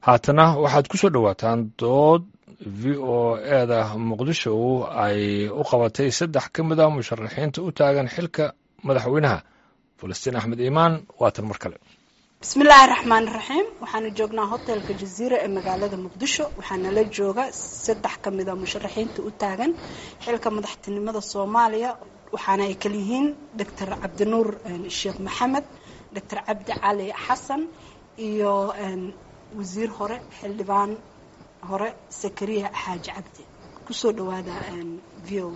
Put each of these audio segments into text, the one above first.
haatana waxaad ku soo dhowaataan dood v o eeda muqdisho ay u qabatay saddex ka mid a musharaxiinta u taagan xilka madaxweynaha falastiin axmed iimaan waatan mar kale bismillaahi raxmaani raxiim waxaanu joognaa hotelka jaziira ee magaalada muqdisho waxaana la jooga saddex ka mid a musharaxiinta u taagan xilka madaxtinimada soomaaliya waxaana ay kala yihiin doctor cabdinuur sheekh maxamed doctor cabdi cali xasan iyo wasiir hore xildhibaan hore sakariya xaaji cabdi kusoo dhawaada v o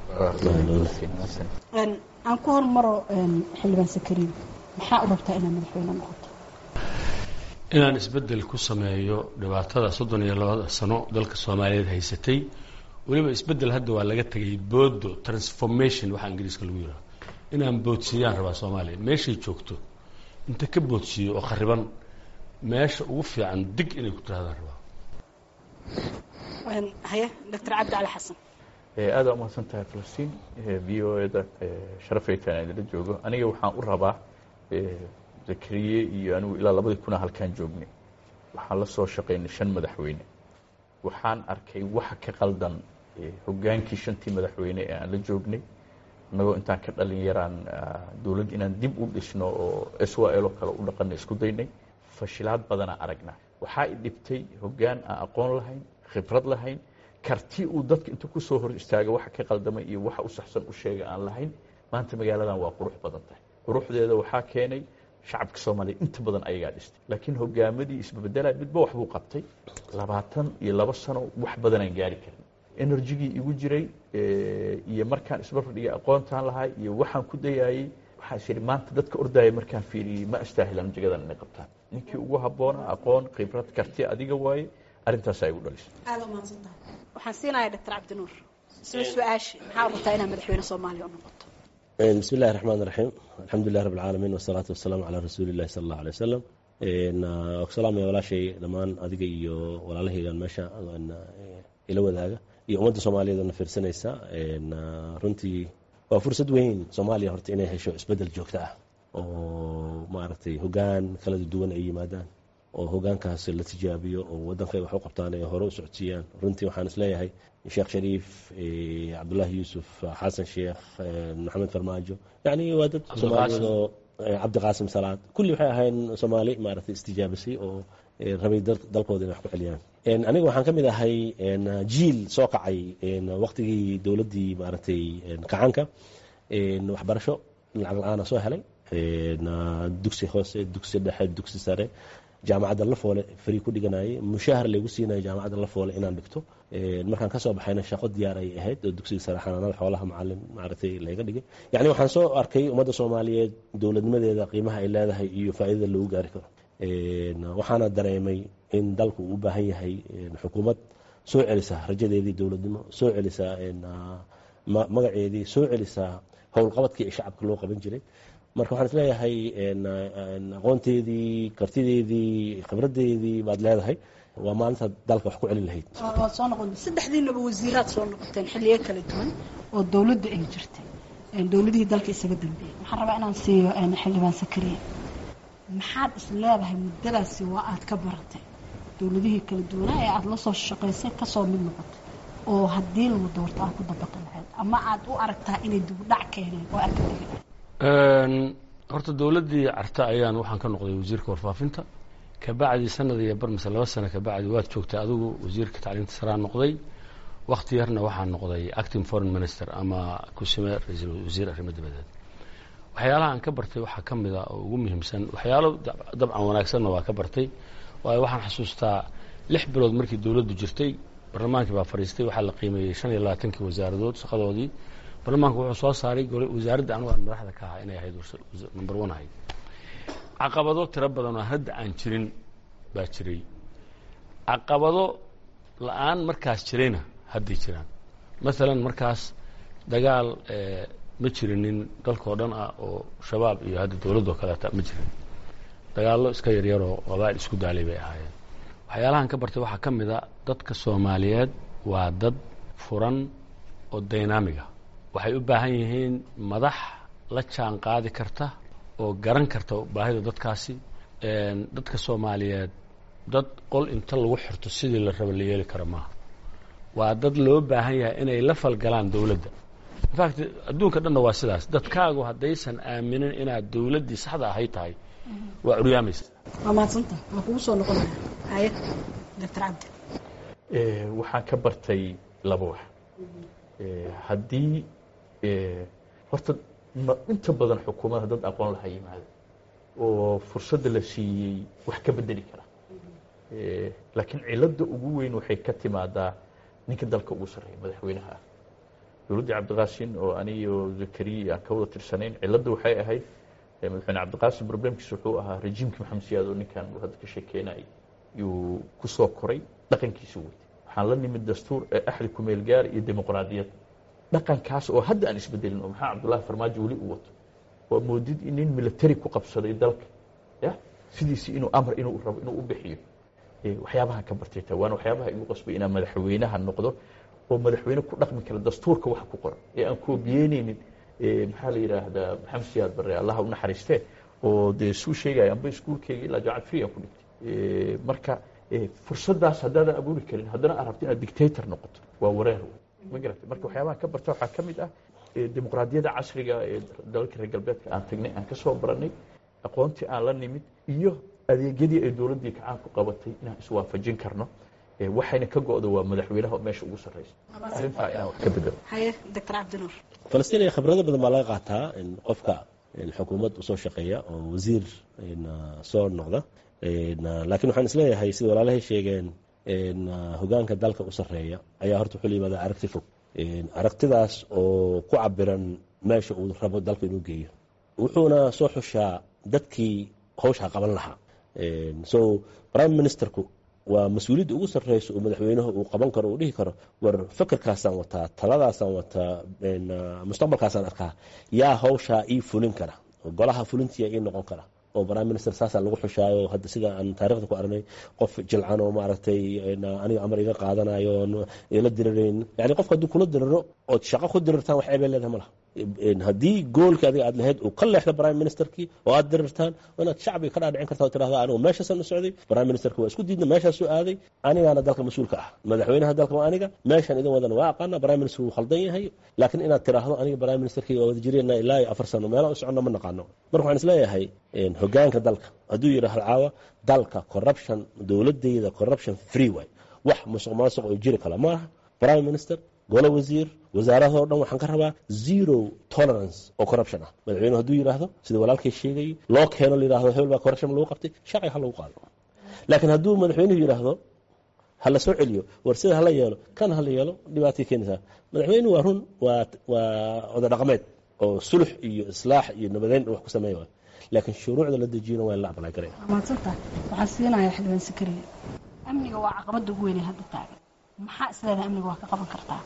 a aan ku hormaro xildhibaan sakariya maxaa u rabtaa inaad madaxweyne noqoto inaan isbeddel ku sameeyo dhibaatada soddon iyo labada sano dalka soomaaliyeed haysatay weliba isbeddel hadda waa laga tegay boodo transformation waxaa ingiriiska lagu yidhaha inaan boodsiiyaan rabaa soomaaliya meeshay joogto inta ka boodsiiyo oo khariban meesha ugu fiican dig inay ku tirahdaan rabaa haye doctor cabdi cali xasan aada umahadsan tahay falastiin v o eda sharafaytaan idinla joogo aniga waxaan u rabaa zakariye iyo anigu ilaa labadii kuna halkaan joognay waxaan la soo shaqaynay shan madaxweyne waxaan arkay waxa ka qaldan hogaankii shantii madaxweyne ee aan la joognay innagoo intaan ka dhalin yaraan dowladd inaan dib u dhisno oo s w l oo kale u dhaqana isku daynay fashilaad badanaa aragna waxaa i dhibtay hoggaan aan aqoon lahayn khibrad lahayn karti uu dadka inta ku soo hor istaaga waxa ka qaldamay iyo waxa u saxsan u sheega aan lahayn maanta magaaladan waa qurux badan tahay quruxdeeda waxaa keenay shacabka soomaaliya inta badan ayagaa dhistay laakiin hogaamadii isbabedela midba waxbuu qabtay labaatan iyo labo sano wax badanaan gaari karin enerjigii igu jiray iyo markaan isbarbardhiga aqoontaan lahaa iyo waxaan ku dayaayey waxaa is yidhi maanta dadka ordaya markaan fiiriyey ma astaahilaan jagadan inay qabtaan ninkii ugu habboona aqoon khibrad karti adiga waaye arrintaasaa igu dhalisay aada umahadsan tahay waxaan siinayaa doctor cabdinuur isla su-aashi maxaa rabtaa inaad madaxweyne soomaaliya u noqoto bismi illahi raxmaan raxiim alxamdulilah rabb alcaalamiin wasalaatu wasalaamu calaa rasuuli illahi sala allahu alay wasalam salaamaya walaashay dhammaan adiga iyo walaalahaygan meesha ila wadaaga iyo ummadda soomaaliyeed na fiirsanaysa runtii waa fursad weyn soomaaliya horta inay hesho isbeddel joogto ah oo maaragtay hoggaan kala duwan ay yimaadaan oo hoggaankaas la tijaabiyo oo waddankay wax u qabtaan ay hore u socodsiiyaan runtii waxaan isleeyahay sheekh shariif cabdullaahi yuusuf xasan sheekh maxamed farmaajo yacni waa dad soomaaliyeed oo cabdiqaasim salaad kulli waxay ahayn soomaali maaragtay istijaabisay oo rabay dalkooda inay wax ku celiyaan aniga waxaan ka mid ahay jiil soo kacay waqtigii dowladdii maaragtay kacanka waxbarasho lacag la-aana soo helay dugsi hoose dugsi dhexe dugsi sare jaamacadda lafoole fari ku dhiganayay mushaahar laygu siinayo jaamacadda lafoole inaan dhigto markaan kasoo baxayna shaqo diyaar ay ahayd oo dugsiga sare xanaanada xoolaha macalin maaragtay layga dhigay yacni waxaan soo arkay ummadda soomaaliyeed dowladnimadeeda qiimaha ay leedahay iyo faa'iidada lagu gaari karo waxaana dareemay in dalku uu u baahan yahay xukuumad soo celisa rajadeedii dowladnimo soo celisa magaceedii soo celisa howlqabadkii ee shacabka loo qaban jiray marka waxaan isleeyahay aqoonteedii kartideedii khibraddeedii baad leedahay waa maalintaad dalka wax ku celin lahayd waad soo noqon saddexdiinaba wasiiraad soo noqoteen xilliyo kala duwan oo dowladda ay jirtay dowladihii dalka isaga dambeeyey waxaan rabaa inaan siiyo xildhibaan sakariya maxaad is leedahay muddadaasi waa aad ka baratay dowladihii kala duwanaa ee aada la soo shaqaysay kasoo mid noqotay oo haddii lagu doorto aad ku dabaqi lahayd ama aad u aragtaa inay dibudhac keeneen oo aad ka tegi lahayd horta dowladdii carta ayaan waxaan ka noqday wasiirka warfaafinta kabacdi sanad iyo bar mise laba sano kabacdi waad joogtay adigu wasiirka tacliinta saraa noqday wakti yarna waxaan noqday acting foreign minister ama kusime ra-iisul wasiir arrimo dibadeed waxyaalaha aan ka bartay waxaa ka mid a oo ugu muhiimsan waxyaalo dabcan wanaagsanna waa ka bartay waayo waxaan xasuustaa lix bilood markii dowladdu jirtay barlamaankii baa fadhiistay waxaa la qiimeeyey shan iyo labaatankii wasaaradood shaqadoodii barlamaanku wuxuu soo saaray wasaaradda anugu aan madaxda ka ahaa inay ahayd number one ahayd caqabado tiro badan oo hadda aan jirin baa jiray caqabado la-aan markaas jirayna hadday jiraan maalan markaas dagaal ma jirinin dalkao dhan ah oo shabaab iyo hadda dowladdoo kaleeta ma jirin dagaallo iska yaryaroo qabaa'il isku daalay bay ahaayeen waxyaalahan ka bartay waxaa ka mid a dadka soomaaliyeed waa dad furan oo dynamiga waxay u baahan yihiin madax la jaan qaadi karta oo garan karta baahida dadkaasi dadka soomaaliyeed dad qol inta lagu xirto sidii la raba la yeeli karo maaha waa dad loo baahan yahay inay la falgalaan dowladda infact adduunka dhanna waa sidaas dadkaagu haddaysan aaminin inaad dowladdii saxda ahay tahay waa curyaamaysa waa mahadsanta waa kugu soo noqonaya haye doctor cabdi waxaan ka bartay laba wax haddii horta inta badan xukuumadda dad aqoon laha yimaado oo fursadda la siiyey wax ka bedeli kara laakiin cilada ugu weyn waxay ka timaadaa ninka dalka ugu sarreeya madaxweynaha ah dowladdii cabdiqaasin oo aniyo zakariya aan ka wada tirsanayn cilada waxay ahayd madaxweyne cabdiqaasin problemkiis wuxuu ahaa rejiimkii maxamed siyaad oo ninkan uu hadda ka sheekeynayay yuu ku soo koray dhaqankiisa weytay waxaan la nimid dastuur ee axdi kumeel gaar iyo dimuqraadiyad dhaqankaas oo hadda aan isbedelin oo maxaa cabdullahi farmaajo weli u wato waa moodid in nin military ku qabsaday dalka ya sidiisi inuu amar inuu rabo inuu u bixiyo waxyaabahan ka bartay ta waana waxyaabaha igu qasbay inaan madaxweynaha noqdo oo madaxweyne ku dhaqmi kara dastuurka waxa ku qoran ee aan koobiyeyneynin maxaa la yidhaahdaa maxamed siyaad barre allaha u naxariistee oo dee suu sheegaya amba iskuulkeyga ilaa jaamacad free aan ku dhigtay marka fursaddaas haddaadan abuuri karin haddana aad rabto inaad dictator noqoto waa wareer ma garatay marka waxyaabahan ka barta waxaa ka mid ah dimuqraadiyadda casriga ee dalalka reer galbeedka aan tagnay aan ka soo baranay aqoontii aan la nimid iyo adeegyadii ay dowladdii kacaan ku qabatay inaan iswaafajin karno waxayna ka go-da waa madaxweynaha oo meesha ugu sarreysa arrintaa inaan wax ka bedelo haye doctor cabdinuur falastiin iyo khibrado badan baa laga qaataa in qofka xukuumad usoo shaqeeya oo wasiir soo noqda laakiin waxaan isleeyahay sida walaalahay sheegeen hogaanka dalka u sarreeya ayaa horta wuxuu la yimaada aragti fog aragtidaas oo ku cabiran meesha uu rabo dalka inuu geeyo wuxuuna soo xushaa dadkii hawshaa qaban lahaa so prime ministerku waa mas-uuliyadda ugu sarreysa oo madaxweynuhu uu qaban karo uu dhihi karo war fakerkaasaan wataa taladaasaan wataa mustaqbalkaasaan arkaa yaa hawshaa ii fulin kara oo golaha fulintiya ii noqon kara oo prime minister saasaa lagu xushaayo hadda sida aan taarikhda ku aragnay qof jilcan oo maaragtay aniga amar iga qaadanayo oon ila dirirayn yani qofka hadduu kula diriro ood shaqo ku dirirtaan wax ceebay leedahay ma laha haddii goolka adiga aad lahayd uu ka leexda prime ministerkii oo aad dirirtaan inaad shacbiga ka dhaadhicin karta oo tirahda anigu meeshaasan u socday prime ministerka waa isku diidna meeshaasuu aaday anigaana dalka mas-uulka ah madaxweynaha dalka waa aniga meeshaan idin wadana waa aqaana prime minister wuu khaldan yahay laakiin inaad tiraahdo aniga prime ministerkii waa wada jireenna ilaa iyo afar sano meelaha u soconna ma naqaano marka waxaan isleeyahay hogaanka dalka hadduu yidhaahdo caawa dalka corruption dowladayda corruption free way wax musuq maasuq oo jiri kala ma aha prime minister golo wasiir wasaaradoo dhan waxaan ka rabaa zero tolerance oo corruption ah madaxweyne hadduu yidhaahdo sida walaalkay sheegayay loo keeno la yidhahdo hebel baa corruption lagu qabtay sharciga ha lagu qaado laakiin hadduu madaxweynuhu yidhaahdo ha la soo celiyo war sida hala yeelo kan hala yeelo dhibaatay keenaysaa madaxweynuhu waa run waa waa oda dhaqameed oo sulux iyo islaax iyo nabadeyn wax ku sameeya waay laakiin shuruucda la dejiyona waa in la aqbalay karaya mahadsanta waxaan siinayaa xildhibaan sakariya amniga waa caqabadda ugu weynay hadda taagan maxaa isleedahay amniga waa ka qaban kartaa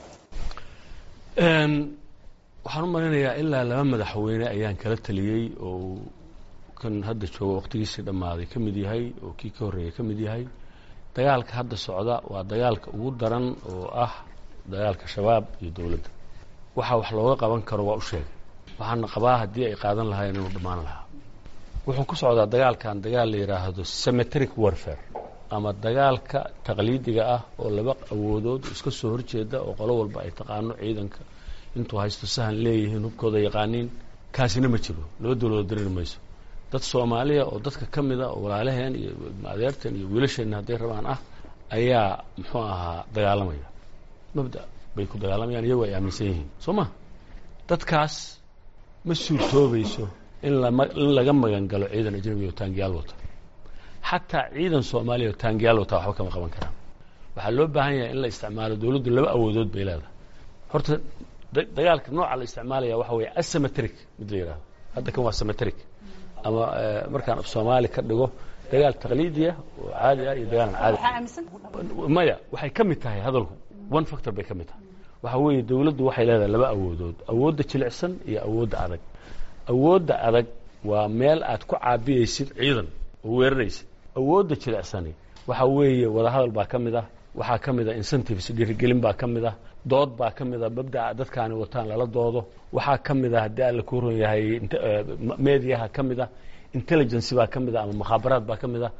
waxaan u malinayaa ilaa laba madaxweyne ayaan kala taliyey oo kan hadda jooga waqtigiisii dhammaaday ka mid yahay oo kii ka horreeyay ka mid yahay dagaalka hadda socda waa dagaalka ugu daran oo ah dagaalka shabaab iyo dowladda waxa wax looga qaban karo waa u sheegay waxaana qabaa haddii ay qaadan lahayn inuu dhammaan lahaa wuxuu ku socdaa dagaalkan dagaal la yidhaahdo cemeteric warfare ama dagaalka taqliidiga ah oo laba awoodood iska soo horjeeda oo qolo walba ay taqaano ciidanka intuu haysto sahan leeyihiin hubkooda yaqaaniin kaasina ma jiro laba dowladood dareeri mayso dad soomaaliya oo dadka ka mida oo walaalaheen iyo adeerteen iyo wiilasheenna hadday rabaan ah ayaa muxuu ahaa dagaalamaya mabda bay ku dagaalamayaan iyagoo ay aaminsan yihiin soo ma dadkaas ma suurtoobayso in lama in laga magan galo ciidan ajnabi oo taangiyaal wata xataa ciidan soomaaliya oo taangiyaal wata waxba kama qaban karaan waxaa loo baahan yahay in la isticmaalo dowladdu laba awoodood bay leedahay horta dagaalka nooca la isticmaalaya waxa weeye asymmetric mid la yidhahdo hadda kan waa symmetric ama markaan af soomaali ka dhigo dagaal taqliidiya oo caadi ah iyo dagaalan caadi maya waxay ka mid tahay hadalku one factor bay ka mid tahay waxa weeye dowladdu waxay leedahay laba awoodood awoodda jilicsan iyo awoodda adag awoodda adag waa meel aad ku caabiyeysid ciidan oo weeraraysid awoodda jilicsani waxa weeye wadahadal baa ka mid ah waxaa ka mid ah incentives dhiirigelin baa ka mid ah dood baa ka mid ah mabdaca dadkaani wataan lala doodo waxaa ka mid ah haddii alla ku ron yahay mediaha ka mid ah intelligency baa ka mid ah ama mukhaabaraad baa ka mid ah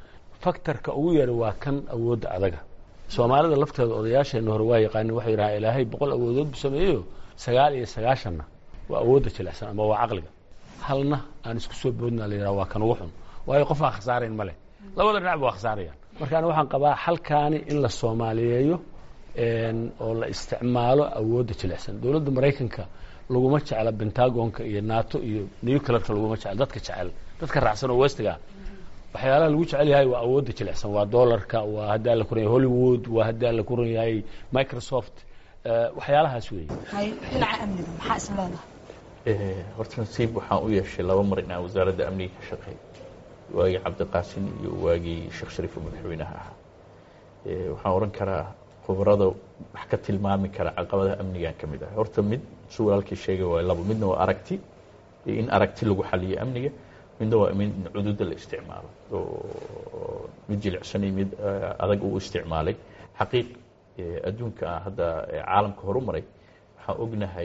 faktorka ugu yari waa kan awoodda adaga soomaalida lafteeda odayaasheenna hore waa yaqaanin waxay yidhahaa ilaahay boqol awoodood bu sameeyeyo sagaal iyo sagaashanna waa awoodda jilicsan ama waa caqliga halna aan isku soo boodna la yidhaha waa kan ugu xun waayo qof aan khasaarayn ma leh labada dhinacba waa khasaarayaan marka ani waxaan qabaa xalkaani in la soomaaliyeeyo oo la isticmaalo awoodda jilicsan dowladda maraykanka laguma jecla bentagonka iyo nato iyo nuclearka laguma jecla dadka jecel dadka raacsan oo westiga waxyaalaha lagu jecel yahay waa awoodda jilicsan waa dollarka waa haddii alla kuran yahay hollywood waa haddii alla kuran yahay microsoft waxyaalahaas weeye dhinaca amniga maxaa is leedahay horta nasiib waxaan u yeeshay laba mar inaan wasaaradda amniga ka shaqeey waagii cabdiqaasin iyo waagii sheekh shariif oo madaxweynaha ahaa waxaan odhan karaa khubarada wax ka tilmaami kara caqabadaha amnigan ka mid ah horta mid su walaalkii sheegay waa labo midna waa aragti iyo in aragti lagu xaliyo amniga midna waa in cududa la isticmaalo oo mid jilicsan iyo mid adag uu isticmaalay xaqiiq adduunka hadda caalamka horu maray waxaan ognahay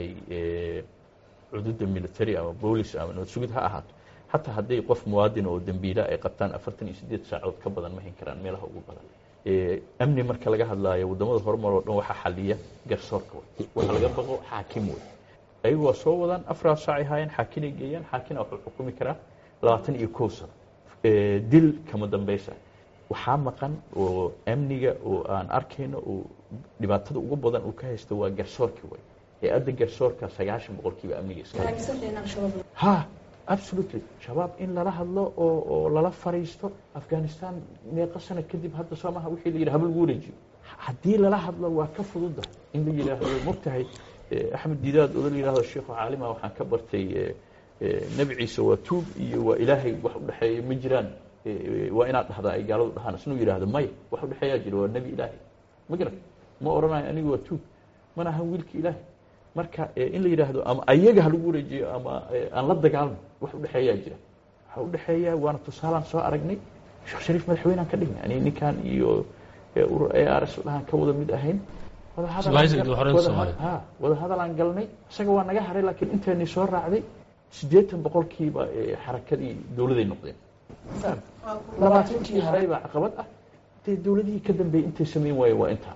cududa military ama boolis ama nabad sugid ha ahaato xataa hadday qof muwaadin oo dembiila ay qabtaan afartan iyo sideed saacood ka badan ma hin karaan meelaha ugu badan amni marka laga hadlaayo waddamada horumar oo dhan waxaa xaliya garsoorka wey waxa laga baqo xaakim wey ayagu waa soo wadaan afar saacay haayeen xaakinay geeyaan xaakina wuxuu xukumi karaa labaatan iyo kow sano dil kama dambaysa waxaa maqan oo amniga oo aan arkayno oo dhibaatada ugu badan uu ka haysto waa garsoorki wey ee adda garsoorka sagaashan boqolkiiba amniga iska ha absolutely shabaab in lala hadlo oo oo lala fariisto afghanistan meeqa sano kadib hadda soomaha wixii la yidhi haba lagu wareejiyo haddii lala hadlo waa ka fududa in la yidhaahdo mogtahay axmed didaad oo la yidhahdo sheekhu caalima waxaan ka bartay nebi ciise waa tuub iyo waa ilaahay wax u dhexeeya ma jiraan waa inaad dhahdaa ay gaaladu dhahaan isnuu yidhaahdo maya wax u dhexeeyaa jira waa nebi ilaahay ma garan ma odhanayo anigu waa tuub mana ahan wiilka ilaahay marka in la yidhaahdo ama ayaga ha lagu wareejiyo ama aan la dagaalno wax u dhexeeyaa jira waxa u dhexeeya waana tusaalaan soo aragnay sheekh shariif madaxweynaan ka dhignay ani ninkan iyo urur a r s dhahaan ka wada mid ahayn ha wada hadalaan galnay isaga waa naga haray laakiin inteenii soo raacday siddeetan boqolkiiba xarakadii dowladay noqdeen labaatankii haray baa caqabad ah dee dowladihii ka dambeeyey intay samayn waaye waa intaa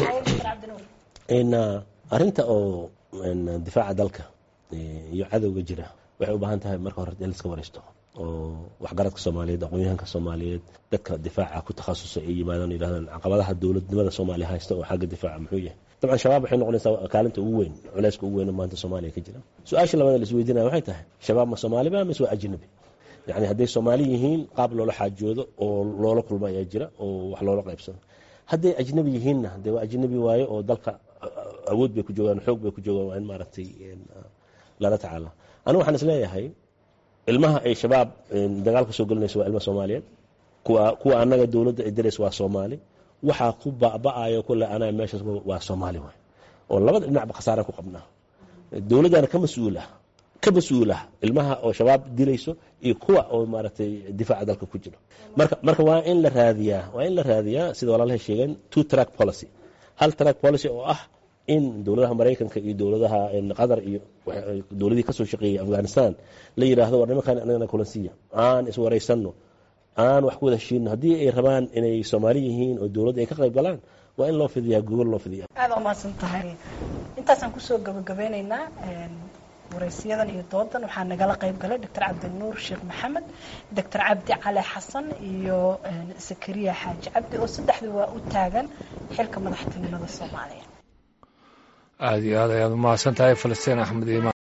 arrinta oo difaaca dalka iyo cadowga jira waxay u baahan tahay marka hore in laiska waraysto oo waxgaradka soomaaliyeed aqoon-yahanka soomaaliyeed dadka difaaca ku takhasusa ay yimaadaan yidhahdaan caqabadaha dowladnimada soomaaliya haysta oo xagga difaaca muxuu yahay dabcan shabaab waxay noqonaysaa kaalinta ugu weyn culeyska ugu weyn oo maanta soomaaliya ka jira su-aasha labaad la isweydiinaya waxay tahay shabaab ma soomaaliba mise waa ajnabi yacni hadday soomaali yihiin qaab loola xaajoodo oo loola kulmo ayaa jira oo wax loola qaybsado hadday ajnabi yihiinna dee waa ajnabi waaye oo dalka awood bay ku joogaan xoog bay ku joogaan waa in maaragtay lala tacaala anigu waxaan isleeyahay ilmaha ay shabaab dagaalka soo gelinayso waa ilma soomaaliyeed kuwa kuwa annaga dowladda ay diraysa waa soomaali waxaa ku ba'ba'ayo kule anaa meeshaas waa soomaali waay oo labada dhinacba khasaara ku qabnaa dowladdana ka mas-uul ah ka mas-uul ah ilmaha oo shabaab dilayso iyo kuwa oo maaragtay difaaca dalka ku jiro marka marka waa in la raadiyaa waa in la raadiyaa sida walaalahay sheegeen two track policy hal track policy oo ah in dowladaha maraykanka iyo dowladaha qatar iyo dowladihii kasoo shaqeeyey afghanistan la yidhaahdo war nimankan anagana kulansiya aan iswaraysanno aan wax ku wada heshiino haddii ay rabaan inay soomaali yihiin oo dowladda ay ka qayb galaan waa in loo fidiyaa gogol loo fidiya aada umahadsan tahay intaasaan kusoo gabagabeyneynaa waraysiyadan iyo doodan waxaa nagala qayb galay doctor cabdinuur sheekh maxamed doctor cabdi cali xasan iyo zakariya xaaji cabdi oo saddexdu waa u taagan xilka madaxtinimada soomaaliya aada iyo aad ayaad umahadsan tahay falastiin axmed iimaan